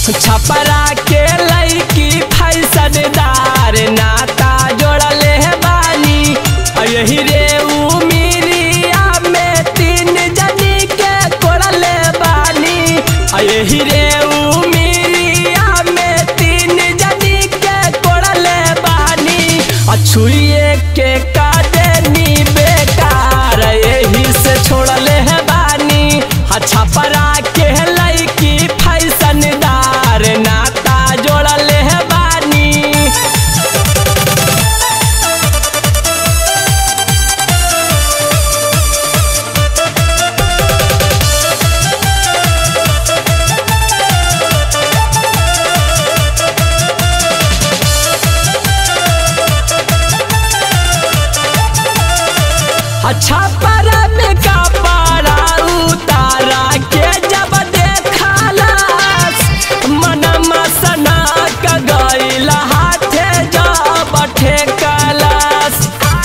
छपरा के लड़की फैसनदार नाता जोड़ले बानी आ यही रे उमिरिया में तीन जनी के कोड़ले बानी आ यही रे उमिरिया में तीन जनी के कोड़ले बानी आ छुए के कादेनी बेकार यही से छोड़ले है बानी आ छपरा के लड़की फैसनदार नाता जोड़ले है बानी अच्छा पारा में का पारा उतारा के जब देखालास मनमा सना का गईला हाथे जब ठेकालास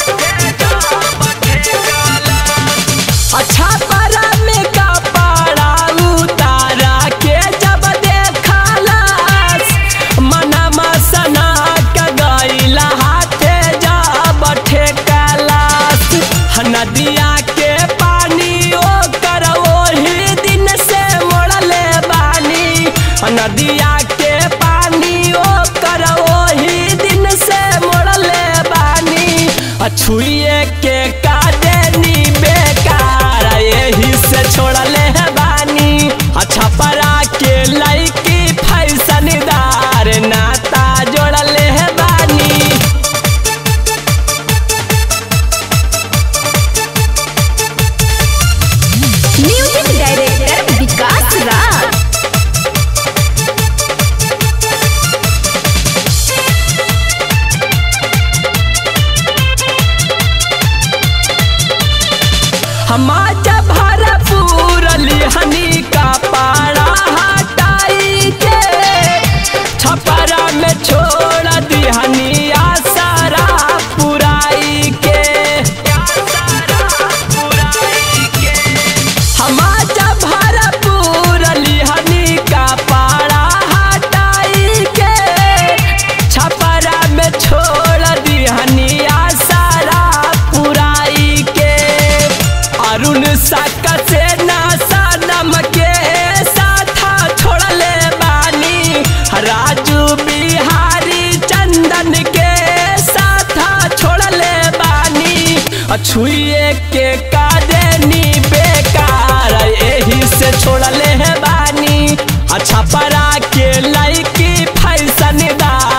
अच्छा पारा में का पारा उतारा के जब देखालास मनमा सना का गईला हाथे जब ठेकालास नदिया के पानी ओ कर ओही दिन से मोड़ले बानी नदिया के पानी ओ कर ओही दिन से मोड़ले बानी छुए के कादेनी बेकार यही से छोड़ले है बानी अच्छा परा के लड़की फैसनदार नाता जोड़ले है बानी म्यूजिक डायरेक्टर विकास राज हमारा भरपूर लिहनी का पारा हटाई के छपरा में छोड़ दिहनी आसारा पुराई के हमारा भरपूर लिहनी का पारा हटाई के छपरा में छोड़ दिहनी आसारा पुराई के अरुण साका से नासा नम के साथा छोड़ले बानी राजू बिहारी चंदन के साथा छोड़ले बानी छुए के कादेनी बेकार यही से छोड़ले है बानी अच्छा परा के लड़की फैसनदार